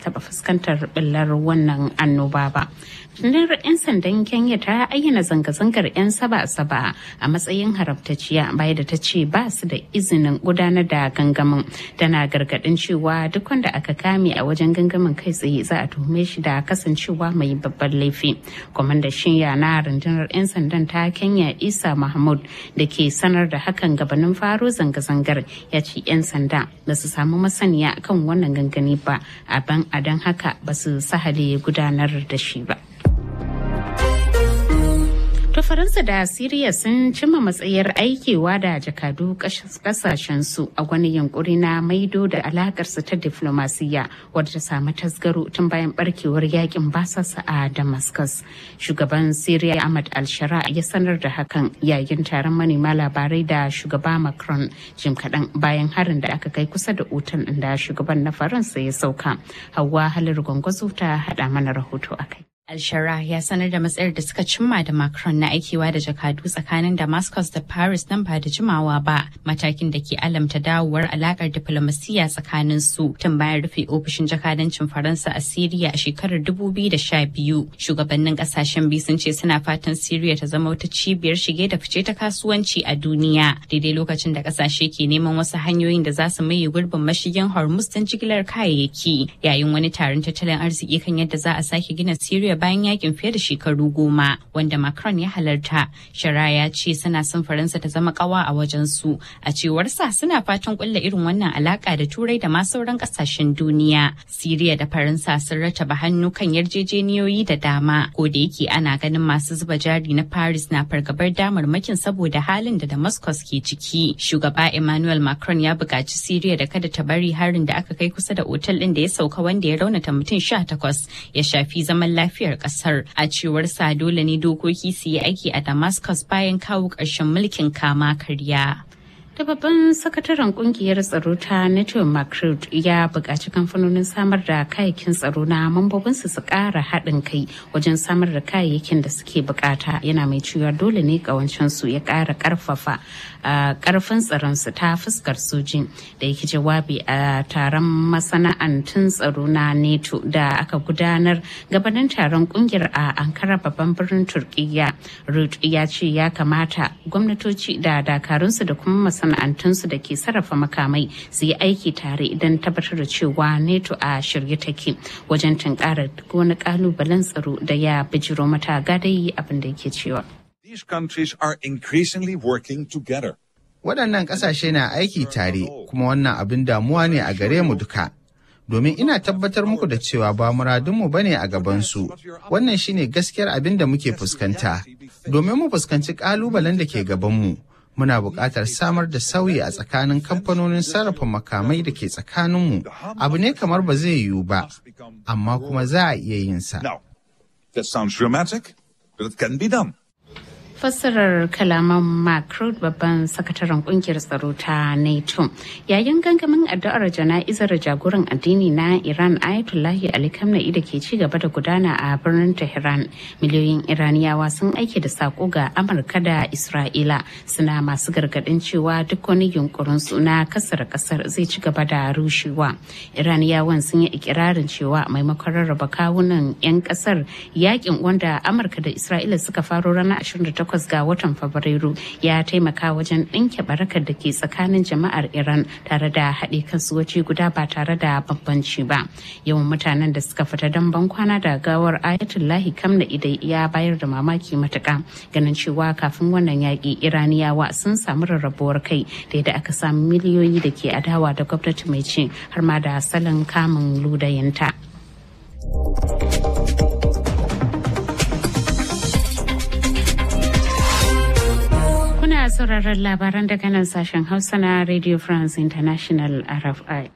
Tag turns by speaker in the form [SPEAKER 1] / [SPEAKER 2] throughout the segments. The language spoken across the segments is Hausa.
[SPEAKER 1] taɓa fuskantar ɓillar wannan annoba ba. Rundunar 'yan sandan Kenya ta ayyana zanga-zangar 'yan saba-saba a matsayin haramtacciya baya da ta ce ba su da izinin gudanar da gangamin. Tana gargaɗin cewa duk wanda aka kame a wajen gangamin kai tsaye za a tuhume shi da kasancewa mai babban laifi. Kwamandan shinya na rundunar 'yan sandan ta Kenya Isa Mahmud da ke sanar da hakan gabanin faro zanga-zangar ya ce 'yan sanda ba su samu masaniya kan wannan gangani ba a ban adan haka ba su sahale gudanar da shi ba. To Faransa da Siriya sun cimma matsayar aikewa da jakadu kasashensu a wani yunkuri na maido da alakarsu ta diflomasiyya wadda ta samu tasgaro tun bayan barkewar yakin basasa a Damascus. Shugaban Siriya Ahmad al-Shara ya sanar da hakan yayin taron manema labarai da shugaba Macron jim kaɗan bayan harin da aka kai kusa da otal da shugaban na Faransa ya sauka. Hauwa halar gwangwazo ta haɗa mana rahoto a kai.
[SPEAKER 2] Alshara ya sanar da matsayar da suka cimma da Macron na aikewa da jakadu tsakanin Damascus da Paris nan ba da jimawa ba matakin da ke alamta dawowar alakar diplomasiyya tsakanin su tun bayan rufe ofishin jakadancin Faransa a Siriya a shekarar 2012. Shugabannin kasashen biyu sun ce suna fatan Siriya ta zama wata cibiyar shige da fice ta kasuwanci a duniya daidai lokacin da kasashe ke neman wasu hanyoyin da za su maye gurbin mashigin Hormuz don jigilar kayayyaki yayin wani taron tattalin arziki kan yadda za a sake gina Siriya bayan yakin fiye da shekaru goma wanda Macron ya halarta. Shara ya ce suna son Faransa ta zama kawa a wajen su. A cewar sa suna fatan kulla irin wannan alaka da Turai da ma sauran kasashen duniya. Siriya da Faransa sun rataba hannu kan yarjejeniyoyi da dama. Ko da yake ana ganin masu zuba jari na Paris na fargabar damarmakin saboda halin da Damascus ke ciki. Shugaba Emmanuel Macron ya buƙaci Siriya da kada ta bari harin da aka kai kusa da otal ɗin da ya sauka wanda ya raunata mutum sha takwas ya shafi zaman lafiya lafiyar kasar a cewar sa dole ne dokoki su yi aiki a damascus bayan kawo ƙarshen mulkin kama karya
[SPEAKER 1] da babban sakataren kungiyar tsaro ta nato macron ya buƙaci kamfanonin samar da kayayyakin tsaro na mambobinsu su ƙara haɗin kai wajen samar da kayayyakin da suke bukata yana mai cewa dole ne su ya ƙara ƙarfafa ƙarfin tsaronsu ta fuskar sojin da yake jawabi a taron masana'antun tsaro na nato da aka gudanar gabanin taron kungiyar a ankara babban birnin turkiya rud ya ce ya kamata gwamnatoci da dakarunsu da kuma masana'antunsu da ke sarrafa makamai su yi aiki tare idan tabbatar da cewa neto a shirye take wajen tunkarar duk wani kalubalen tsaro da ya bijiro mata gadai abin da yake cewa.
[SPEAKER 3] These countries are increasingly working together.
[SPEAKER 4] Waɗannan ƙasashe na aiki tare kuma wannan abin damuwa ne a gare mu duka. Domin ina tabbatar muku da cewa ba muradunmu bane a gabansu. Wannan shine gaskiyar abin da muke fuskanta. Domin mu fuskanci ƙalubalen da ke gabanmu. muna buƙatar samar da sauyi a tsakanin kamfanonin sarrafa makamai da ke tsakaninmu abu ne kamar ba zai yiwu ba amma kuma za a iya yin sa.
[SPEAKER 1] fassarar kalaman Macron babban sakataren kungiyar tsaro ta NATO yayin gangamin addu'ar jana'izar jagoran addini na Iran Ayatollahi Ali Khamenei da ke ci gaba da gudana a birnin Tehran miliyoyin Iraniyawa sun aike da sako ga Amurka da Isra'ila suna masu gargadin cewa duk wani yunkurin su na kasar kasar zai ci gaba da rushewa Iraniyawan sun yi ikirarin cewa maimakon rarraba kawunan 'yan kasar yakin wanda Amurka da Isra'ila suka faro ranar 28 takwas ga watan Fabrairu ya taimaka wajen ɗinke barakar da ke tsakanin jama'ar Iran tare da haɗe kansu waje guda ba tare da bambanci ba. Yawan mutanen da suka fita don bankwana da gawar Ayatullahi Kamna idai ya bayar da mamaki matuƙa ganin cewa kafin wannan yaƙi Iraniyawa sun samu rarrabuwar kai da yadda aka samu miliyoyi da ke adawa da gwamnati mai ci har ma da salon kamun ludayinta. Kuna sauraron labaran daga nan sashen Hausa na Radio France International RFI.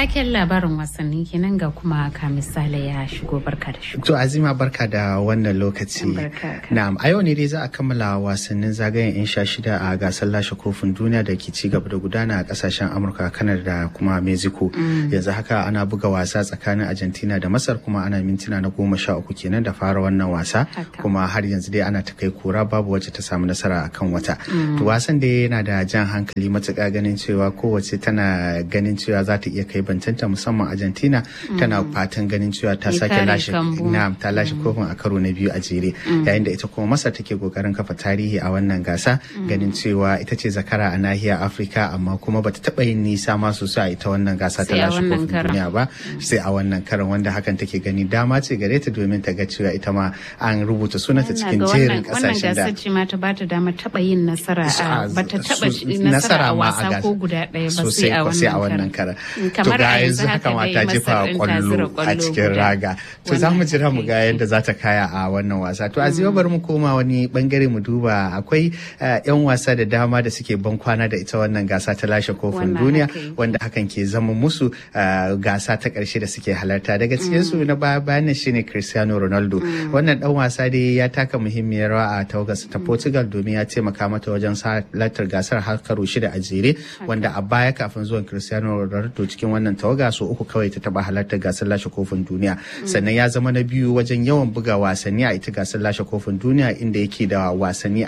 [SPEAKER 1] Taken labarin wasanni kenan ga kuma ka misali ya shigo barka da shigo.
[SPEAKER 4] To Azima barka da wannan lokaci. Na'am a yau ne dai za a kammala wasannin zagayen 'yan sha shida a gasar lashe kofin duniya da ke ci gaba da gudana a kasashen Amurka, Kanada da kuma Mexico. Yanzu haka ana buga wasa tsakanin Argentina da Masar kuma ana mintuna na goma sha uku kenan da fara wannan wasa. Kuma har yanzu dai ana ta kai kura babu wacce ta samu nasara akan wata. To wasan dai yana da jan hankali matuƙa ganin cewa kowace tana ganin cewa za ta iya kai bantanta musamman Argentina tana fatan ganin cewa ta sake lashe na ta lashe kofin a karo na biyu a jere yayin da ita kuma Masar take kokarin kafa tarihi a wannan gasa ganin cewa ita ce zakara a nahiyar Afirka amma kuma bata taba yin nisa ma sosai a ita wannan gasa ta lashe kofin duniya ba sai a wannan karan wanda hakan take gani dama ce gare ta domin ta ga cewa ita ma an rubuta sunanta cikin jerin kasashen da
[SPEAKER 1] wannan gasar ce ma ta bata dama taba yin nasara a bata taba nasara a wasa ko guda ɗaya ba sai a wannan
[SPEAKER 4] karan to ga yanzu haka ma ta jefa kwallo a cikin raga to za mu jira mu ga yadda za ta kaya a wannan wasa to a bari mu koma wani bangare mu duba akwai yan wasa da dama da suke ban kwana da ita wannan gasa ta lashe kofin duniya wanda hakan ke zama musu gasa ta karshe da suke halarta daga cikin su na baya bayan shine Cristiano Ronaldo wannan dan wasa dai ya taka muhimmiyar rawa a tawagarsa ta Portugal domin ya taimaka mata wajen halartar gasar har karo shida a jere wanda a baya kafin zuwan Cristiano Ronaldo cikin wannan tawaga so uku kawai ta taba halartar gasar lashe kofin duniya sannan ya zama na biyu wajen yawan buga wasanni a ita gasar lashe kofin duniya inda yake da wasanni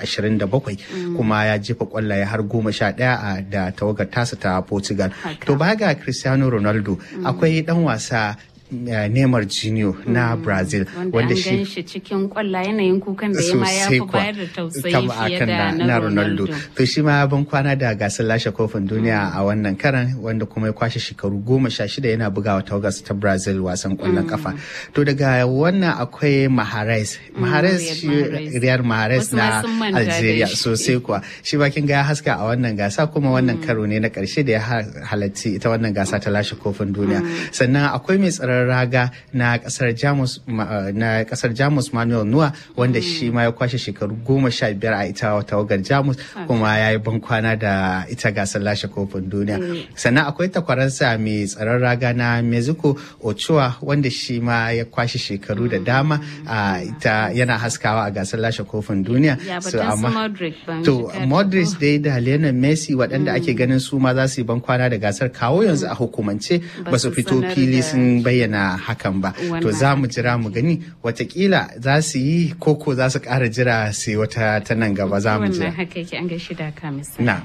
[SPEAKER 4] 27 kuma ya jefa kwallaye har goma sha ɗaya da tawagar tasa ta Portugal. To baya ga Cristiano Ronaldo akwai dan wasa Uh, Neymar Junior na mm. Brazil
[SPEAKER 1] wanda shi cikin kwalla yanayin kukan da ma ya fi bayar da tausayi fiye da na Ronaldo.
[SPEAKER 4] To shi ma ban kwana da gasar lashe kofin duniya mm. a wannan karan wanda kuma ya kwashe shekaru goma sha shida yana bugawa tawagas ta Brazil wasan kwallon mm. kafa. To daga wannan akwai Mahrez. Mahrez shi Riyad Mahrez na Algeria sosai kuwa. Shi ba kin ga ya haska a wannan gasa kuma wannan karo ne na karshe da ya halarci ita wannan gasa ta lashe kofin duniya. Sannan akwai mai tsaron raga na kasar jamus na kasar jamus manuel nuwa wanda shi ma ya kwashe shekaru goma sha biyar a ita tawagar jamus kuma ya yi bankwana da ita gasar lashe kofin duniya sannan akwai takwaransa mai tsaron raga na mexico ochoa wanda shi ma ya kwashe shekaru da dama a ita yana haskawa a gasar lashe kofin duniya
[SPEAKER 1] so amma
[SPEAKER 4] to modric dai da lionel messi waɗanda ake ganin su ma za su yi bankwana da gasar kawo yanzu a hukumance ba su fito fili sun bayyana bayyana hakan ba to za mu jira mu gani watakila za su yi koko za su ƙara jira sai wata ta nan gaba za mu jira
[SPEAKER 1] haka yake an gaishe da ka
[SPEAKER 4] na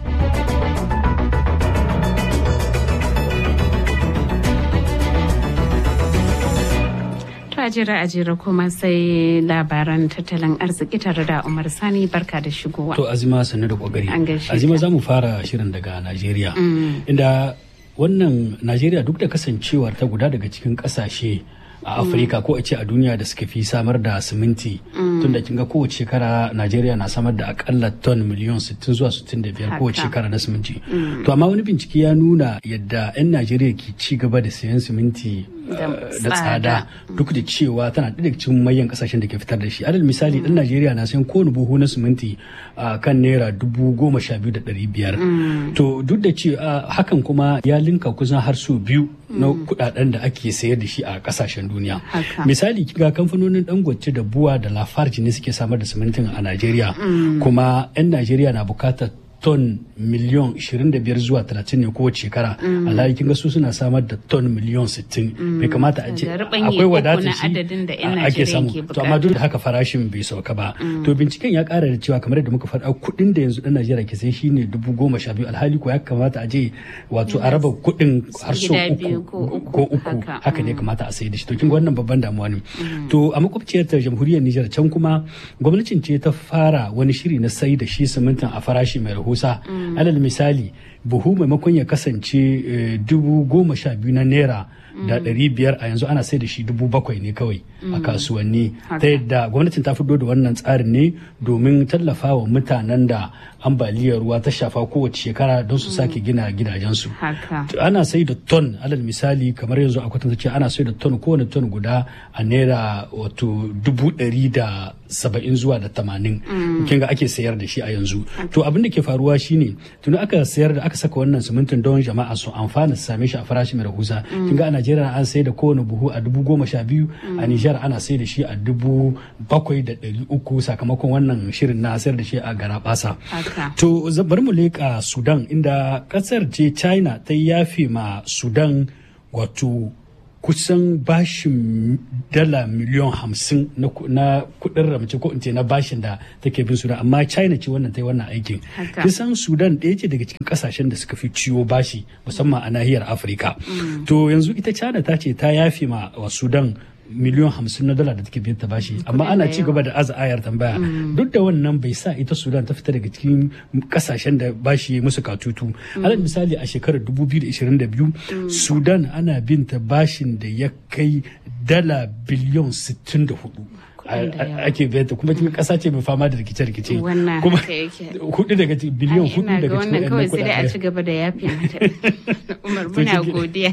[SPEAKER 1] a jira a jira kuma sai labaran tattalin arziki tare da Umar Sani barka da shigowa.
[SPEAKER 5] To Azima sannu da kokari. Azima za mu fara shirin daga Najeriya. Inda wannan najeriya duk da kasancewar ta guda daga cikin kasashe a afirka ko a ce a duniya da suka fi samar da siminti tun da kinga kowace shekara najeriya na samar da akalla ton miliyan 60 zuwa 65 kowace shekara na siminti to amma wani bincike ya nuna yadda 'yan najeriya ke ci gaba da sayan siminti da tsada duk da cewa tana ɗaya cikin manyan kasashen da ke fitar da shi alal misali ɗan najeriya na sayan kowane buhu na siminti a kan naira dubu goma sha biyu da ɗari biyar to duk da cewa hakan kuma ya linka kusan har su biyu na kuɗaɗen da ake sayar da shi a kasashen duniya misali ga kamfanonin dangote da buwa da lafarji ne suke samar da simintin a najeriya kuma 'yan najeriya na bukatar ton miliyon 25 zuwa 30 ne kowace shekara alhali kin ga su suna samar da ton miliyon 60 bai kamata a ce akwai wadatar shi ake samu to amma duk da haka farashin bai sauka ba to binciken ya kara da cewa kamar da muka faɗa kuɗin da yanzu ɗan Najeriya ke sai shine dubu goma sha biyu alhali ko ya kamata a je wato a raba kuɗin har so uku ko uku haka ne kamata a sayi da shi to kin ga wannan babban damuwa ne to a makwabciyar ta jamhuriyar Nijar can kuma gwamnatin ce ta fara wani shiri na sai da shi simintin a farashi mai rahusa alal misali buhu maimakon ya kasance dubu goma sha biyu na naira da ɗari biyar a yanzu ana sai da shi dubu bakwai ne kawai a kasuwanni ta yadda gwamnatin ta fito da wannan tsarin ne domin tallafa wa mutanen da ambaliyar ruwa ta shafa kowace shekara don su sake gina gidajensu ana sai da ton alal misali kamar yanzu a kwatanta ce ana sai da ton kowane ton guda a naira wato dubu ɗari da saba'in zuwa da tamanin kin ga ake sayar da shi a yanzu to abin da ke faruwa shine tuni aka sayar da aka saka wannan simintin don jama'a su amfana su same shi a farashi mai rahusa kin ga a Najeriya an sai da kowane buhu a dubu goma sha biyu a Nijar ana sai da shi a dubu bakwai da ɗari uku sakamakon wannan shirin na sayar da shi a gara basa to bari mu leƙa Sudan inda ƙasar ce China ta yafe ma Sudan wato kusan bashin dala miliyan hamsin na kudin ramce ko in ce na bashin da take bin sudan amma china ce wannan ta yi wannan aikin kisan sudan ɗaya ce daga cikin kasashen da suka fi ciwo bashi musamman a nahiyar afirka to yanzu ita china ta ce ta yafe ma wa sudan miliyan hamsin na dala da take biyar ta bashi amma ana ci gaba da aza ayar tambaya duk da wannan bai sa ita sudan ta fita daga cikin kasashen da bashi musu katutu alal misali a shekarar 2022 sudan ana bin ta bashin da ya kai dala biliyan 64 ake biyanta kuma cikin kasa ce mai fama da rikice-rikice kuma hudu daga biliyan hudu daga cikin
[SPEAKER 1] wannan kawai sai dai a ci gaba da yafi umar muna godiya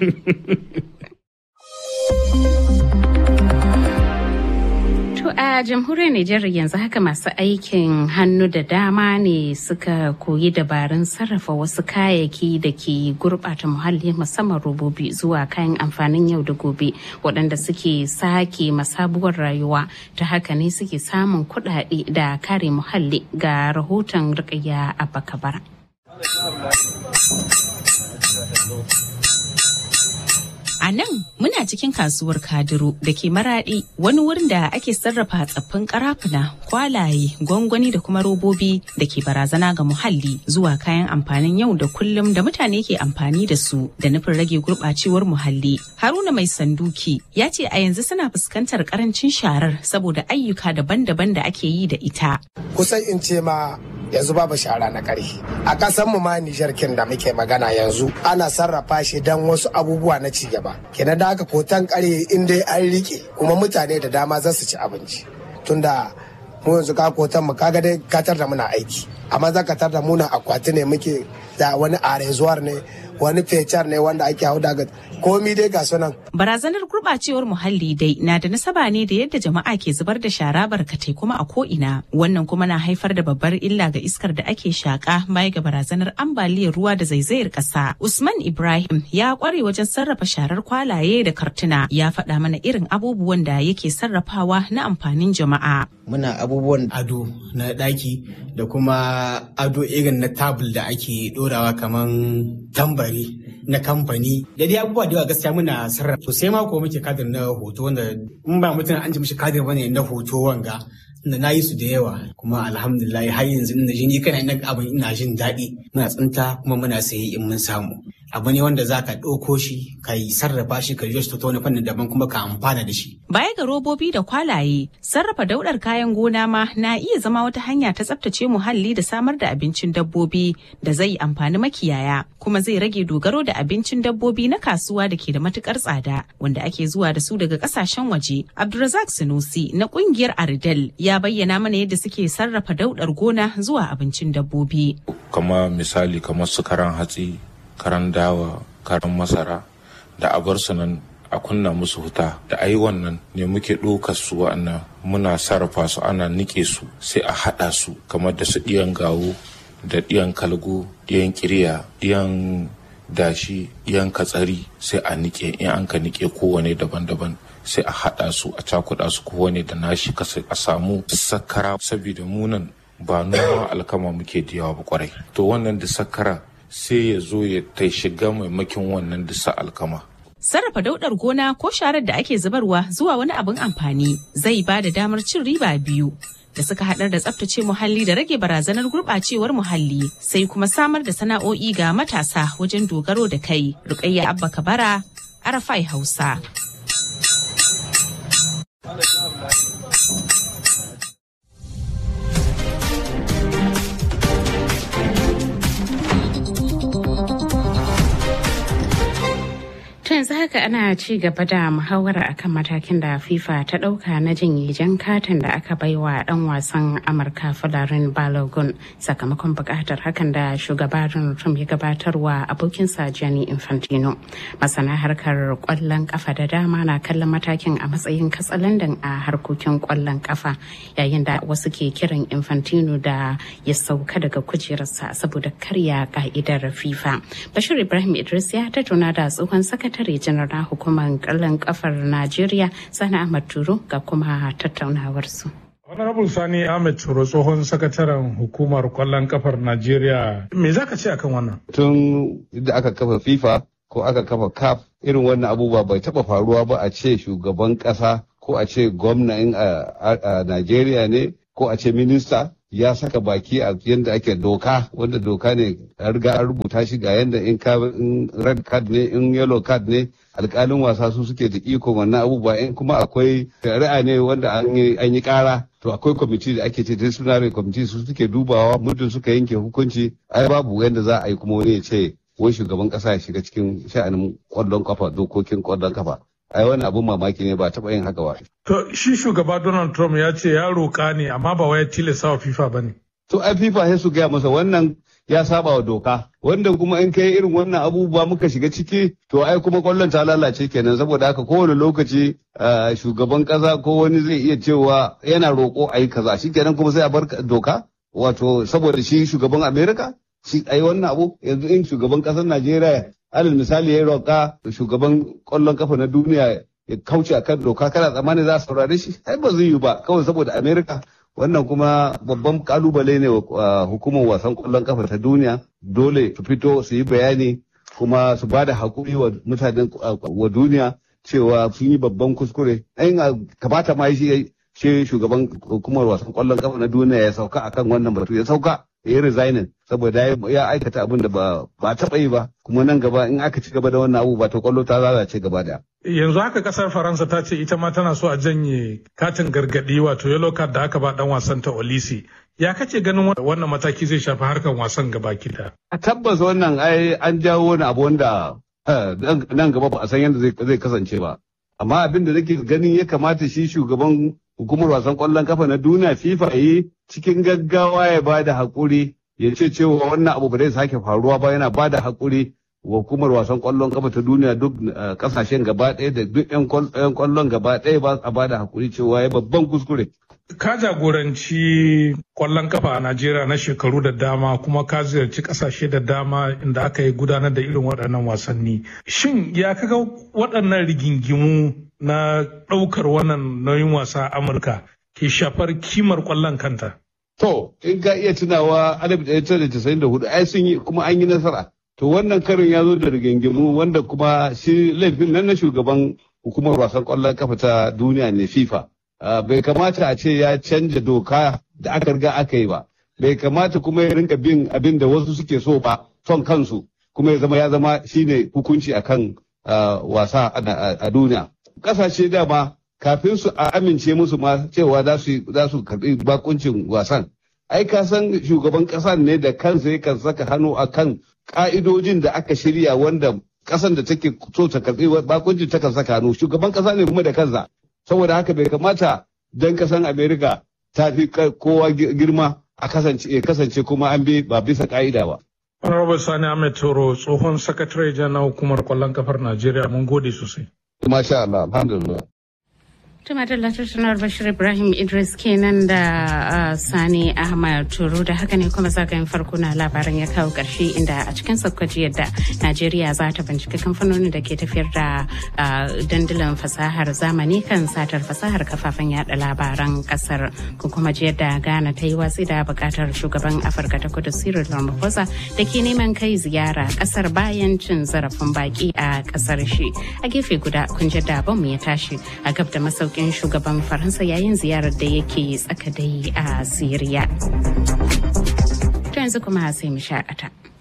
[SPEAKER 1] To a jamhuriyar Nijar yanzu haka masu aikin hannu da dama ne suka koyi dabarun sarrafa wasu kayayyaki da ke gurɓata muhalli musamman robobi zuwa kayan amfanin yau da gobe waɗanda suke sake masabuwar rayuwa ta haka ne suke samun kuɗaɗe da kare muhalli ga rahoton rikaya a bakabara.
[SPEAKER 2] A nan muna cikin kasuwar Kadiro da ke maraɗi wani wurin da ake sarrafa tsaffin karafuna, kwalaye, gwangwani da kuma robobi da ke barazana ga muhalli zuwa kayan amfanin yau da kullum da mutane ke amfani da su da nufin rage gurɓacewar muhalli. Haruna mai sanduki ya ce a yanzu suna fuskantar karancin sharar saboda ayyuka daban-daban da ake yi da ita.
[SPEAKER 6] Kusan in ce ma yanzu babu shara na ƙarfi a ƙasar mu ma Nijar kin da muke magana yanzu ana sarrafa shi dan wasu abubuwa na ci gaba kenan da haka kotan ƙarye in dai an rike kuma mutane da dama za su ci abinci tunda mu yanzu ka kotan mu kaga dai katar da muna aiki amma za ka tar da muna akwati ne muke da wani arezuwar ne wani fecar ne wanda ake hau daga komi dai ga sunan.
[SPEAKER 2] Barazanar gurɓacewar muhalli dai na da nasaba ne da yadda jama'a ke zubar da shara barkatai kuma a ko'ina. Wannan kuma na haifar da babbar illa ga iskar da ake shaƙa baya ga barazanar ambaliyar ruwa da zaizayar ƙasa. Usman Ibrahim ya ƙware wajen sarrafa sharar kwalaye da kartuna ya faɗa mana irin abubuwan da yake sarrafawa na amfanin jama'a.
[SPEAKER 7] Muna abubuwan ado na ɗaki da kuma ado irin na tabul da ake ɗorawa kaman tambari na kamfani da dai abubuwa da yawa gaskiya muna sarrafa to sai ma ko muke kadir na hoto wanda in ba mutum an ji mishi kadir bane na hoto wanga da na yi su da yawa kuma alhamdulillah har yanzu ina jin ni kana ina abin ina jin daɗi muna tsinta kuma muna sayi in mun samu abu ne wanda za ka ɗauko shi ka yi sarrafa shi ka yi shi ta wani fannin daban kuma ka amfana da shi.
[SPEAKER 2] Baya ga robobi da kwalaye, sarrafa daudar kayan gona ma na iya zama wata hanya ta tsaftace muhalli da samar da abincin dabbobi da zai amfani makiyaya kuma zai rage dogaro da abincin dabbobi na kasuwa da ke da matukar tsada wanda ake zuwa da su daga kasashen waje. Abdulrazak Sunusi na kungiyar Ardel ya bayyana mana yadda suke sarrafa daudar gona zuwa abincin dabbobi.
[SPEAKER 8] Kama misali kamar su karan hatsi karan dawa karan masara da a bar su nan a kunna musu wuta da ayi wannan ne muke ɗaukar su wa'annan muna sarrafa su ana nike su sai a haɗa su kamar da su ɗiyan gawo da ɗiyan kalgo ɗiyan kirya ɗiyan dashi ɗiyan katsari sai a nike in an ka nike kowane daban-daban sai a haɗa su a cakuɗa su kowane da nashi a samu sakara saboda munan ba noma alkama muke da yawa ba kwarai to wannan da sakara sai ya zo ya ta shiga maimakin wannan disa alkama.
[SPEAKER 2] Sarrafa daudar gona ko sharar da ake zubarwa zuwa wani abin amfani zai ba da damar cin riba biyu da suka haɗar da tsaftace muhalli da rage barazanar gurɓacewar muhalli sai kuma samar da sana'o'i ga matasa wajen dogaro da kai. Rukayya Abba Kabara, Arafai Hausa.
[SPEAKER 1] yanzu haka ana ci gaba da muhawara akan matakin da FIFA ta ɗauka na jinye jan katin da aka baiwa ɗan wasan Amurka Falarin Balogun sakamakon buƙatar hakan da shugaba Donald Trump ya gabatarwa abokinsa Gianni Infantino. Masana harkar ƙwallon ƙafa da dama na kallon matakin a matsayin katsalandan a harkokin ƙwallon ƙafa yayin da wasu ke kiran Infantino da ya sauka daga kujerarsa saboda karya ka'idar FIFA. Bashir Ibrahim Idris ya tattauna da tsohon sakatare sakatare janar na hukumar kallon kafar najeriya sani ahmad turo ga kuma tattaunawarsu
[SPEAKER 9] honorable sani ahmed turo tsohon sakataren hukumar kwallon kafar najeriya me zaka ce akan wannan
[SPEAKER 10] tun da aka kafa fifa ko aka kafa caf irin wannan abubuwa bai taba faruwa ba a ce shugaban kasa ko a ce gwamnan a najeriya ne ko a ce minista ya saka baki a yadda ake doka wanda doka ne a riga an rubuta shi ga yadda in ka in red card ne in yellow card ne alkalin wasa su suke da iko wannan abubuwa in kuma akwai shari'a ne wanda an yi kara to akwai kwamiti da ake ce disciplinary committee su suke dubawa muddin suka yanke hukunci ai babu yadda za a yi kuma wani ya ce wai shugaban kasa ya shiga cikin sha'anin kwallon kafa dokokin kwallon kafa ai wani abun mamaki ne ba taɓa yin haka ba.
[SPEAKER 9] To shi shugaba Donald Trump ya ce ya roƙa ne amma ba wai tilasta wa FIFA ba ne.
[SPEAKER 10] To ai FIFA sai su gaya masa wannan ya saba wa doka wanda kuma in kai irin wannan abubuwa muka shiga ciki to ai kuma kwallon ta lalace kenan saboda haka kowane lokaci shugaban kasa ko wani zai iya cewa yana roƙo a yi kaza shi kenan kuma sai a bar doka wato saboda shi shugaban Amerika shi ai wannan abu yanzu in shugaban ƙasar Najeriya alal misali ya roƙa shugaban ƙwallon kafa na duniya ya kauce a kan doka kana tsammani za a saurare shi ai ba zai yi ba kawai saboda amerika wannan kuma babban kalubale ne wa hukumar wasan ƙwallon kafa ta duniya dole su fito su yi bayani kuma su ba da haƙuri wa mutanen wa duniya cewa sun yi babban kuskure ayin kamata ma shi shi shugaban hukumar wasan ƙwallon kafa na duniya ya sauka akan wannan batu ya sauka ya yi resigning saboda ya aikata abin da ba taɓa yi ba kuma nan gaba in aka ci gaba da wannan abu ba ta kwallo ta lalace gaba da.
[SPEAKER 9] Yanzu haka kasar Faransa ta ce ita ma tana so a janye katin gargaɗi wato yellow card da aka ba dan wasan ta Olisi. Ya kace ganin wannan mataki zai shafi harkar wasan gaba da.
[SPEAKER 10] A tabbas wannan ai an jawo wani abu wanda nan gaba ba a san yadda zai kasance ba. Amma abin da nake ganin ya kamata shi shugaban hukumar wasan kwallon kafa na duniya FIFA yi cikin gaggawa ya ba da haƙuri ya ce cewa wannan abu ba zai sake faruwa ba yana ba da haƙuri wa hukumar wasan kwallon kafa ta duniya duk kasashen gaba ɗaya da duk 'yan kwallon gaba ɗaya ba a ba da haƙuri cewa ya babban kuskure.
[SPEAKER 9] Ka jagoranci kwallon kafa a Najeriya na shekaru da dama kuma ka ziyarci kasashe da dama inda aka yi gudanar da irin waɗannan wasanni. Shin ya kaga waɗannan rigingimu na ɗaukar wannan nauyin wasa a Amurka ke shafar kimar kwallon kanta?
[SPEAKER 10] To, in ka iya tunawa 1994 ai sun yi kuma an yi nasara. To wannan karin ya zo da rigingimu wanda kuma shi laifin nan na shugaban hukumar wasan kwallon kafa ta duniya ne FIFA. bai kamata a ce ya canja doka da aka riga aka yi ba. Bai kamata kuma ya rinka bin abin da wasu suke so ba son kansu kuma ya zama ya zama shine hukunci akan wasa a duniya. Kasashe dama kafin su a amince musu ma cewa za su karbi bakuncin wasan. Ai ka san shugaban kasan ne da kansa yakan saka hannu akan ka'idojin da aka shirya wanda kasan da take so ta karbi bakuncin ta kan saka hannu shugaban kasa ne kuma da kansa. Saboda haka bai kamata dan kasan Amerika ta fi kowa girma a kasance kuma an bi ba bisa ka'ida ba.
[SPEAKER 9] Honorable Sani Ahmed Toro tsohon sakatare na hukumar kwallon kafar Najeriya mun gode sosai.
[SPEAKER 10] Masha Allah, alhamdulillah.
[SPEAKER 1] Tuma da tattaunawar Bashir Ibrahim Idris kenan da Sani Ahmad Turo da haka ne kuma zagayen farko na labaran ya kawo ƙarshe inda a cikin sakwaji yadda Najeriya za ta binciki kamfanonin da ke tafiyar da dandalin fasahar zamani kan satar fasahar kafafen yada labaran kasar ko kuma ji yadda Ghana ta yi watsi da bukatar shugaban Afirka ta kudu Cyril Ramaphosa da ke neman kai ziyara kasar bayan cin zarafin baki a kasar shi. A gefe guda kun ji da mu ya tashi a gab da masauki saukin shugaban faransa yayin ziyarar da yake tsaka dai a siriya to yanzu kuma sai mu shakata